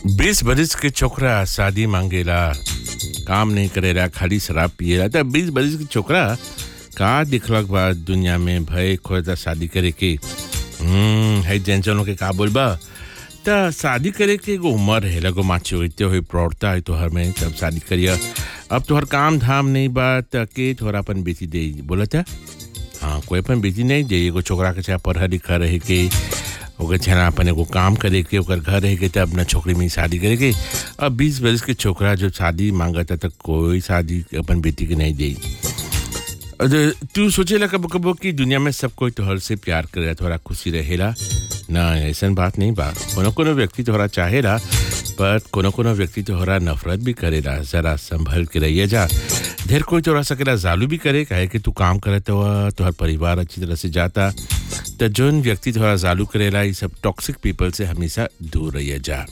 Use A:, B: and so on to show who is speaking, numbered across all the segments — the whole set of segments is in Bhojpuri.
A: बीस बरिस के छोकरा शादी मांगेला काम नहीं करेला खाली शराब पिएला त बीस बरिस के छोकरा का दिखलक बा दुनिया में भय खोजता शादी करे के हम्म है जेंसनों के का बोलबा त शादी करे के एगो उम्र है लगो माचुरिटी हो प्रौढ़ता है तोहर में तब शादी करिया अब तोहर काम धाम नहीं बा त के तोहरा अपन बेटी दे बोला था हाँ कोई अपन बेटी नहीं दे एगो छोकरा के चाहे पढ़ा लिखा रहे के ओकर छना अपन एगो काम करे के ओकर घर रहे के तब अपना छोकरी में शादी करे के अब बीस बरस के छोकरा जब शादी मांगता तो कोई शादी अपन बेटी के नहीं दे और तू सोचेला कबो कबो कि दुनिया में सब कोई तोहर से प्यार करेला तोहरा खुशी रहेला ना ऐसा बात नहीं बा कोनो कोनो व्यक्ति तोहरा चाहेला पर कोनो कोनो व्यक्ति तोहरा नफरत भी करेला जरा संभल के रहिए जा ढेर कोई तोहरा सकेला जालू भी करे काहे कि तू काम करत हुआ तोहर परिवार अच्छी तरह से जाता तो जोन व्यक्ति थोड़ा जालू करेला ये सब टॉक्सिक पीपल से हमेशा दूर रहिए जा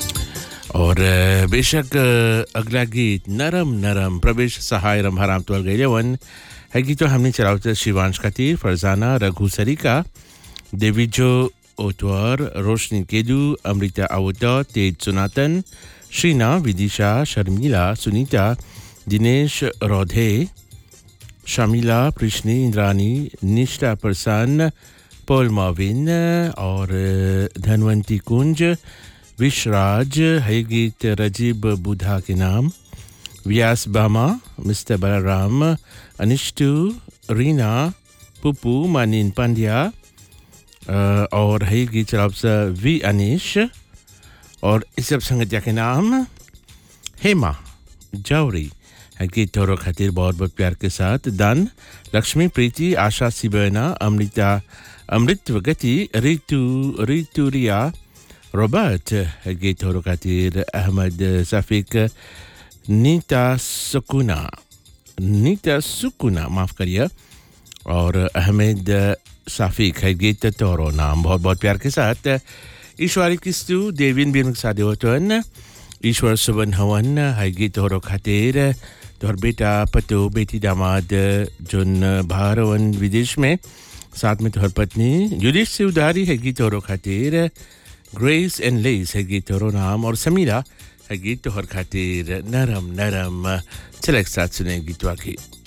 A: और अ, बेशक अ, अगला गीत नरम नरम प्रवेश सहाय रंभाराम तोल गए वन है गीत तो हमने चलावते शिवांश खातिर फरजाना रघु सरिका देवीजो ओतवर रोशनी केदू अमृता आवता तेज सुनातन श्रीना विदिशा शर्मिला सुनीता दिनेश रौधे शमीला कृष्णी इंद्रानी निष्ठा प्रसन्न पॉल माविन और धनवंती कुंज विश्वराज है गीत रजीब बुधा के नाम व्यास बामा मिस्टर बलराम अनिष्टु रीना पुपू मानिन पांड्या अ, और है गीत चलाब से वी अनिश और इस सब संगतिया के नाम हेमा जौरी है गीत तोरो खातिर बहुत बहुत प्यार के साथ दान लक्ष्मी प्रीति आशा सिबेना अमृता अमृत गति रितु रितु रिया रॉबर्ट है गीत तोरो खातिर अहमद सफीक नीता सुकुना नीता सुकुना माफ करिए और अहमद साफिक है गीत तोरो नाम बहुत बहुत प्यार के साथ ईश्वरी किस्तु देविन बिन सादेवतन ईश्वर सुबन हवन है गीत तोरो खातिर तोहर बेटा पतो बेटी दामाद जोन बाहर वन विदेश में साथ में तोहर पत्नी युधिष्ठ से उधारी है गीत तोरो खातिर ग्रेस एंड लेस है गीत तोरो नाम और समीरा है गीत तोहर खातिर नरम नरम चल एक साथ सुने गीतवा की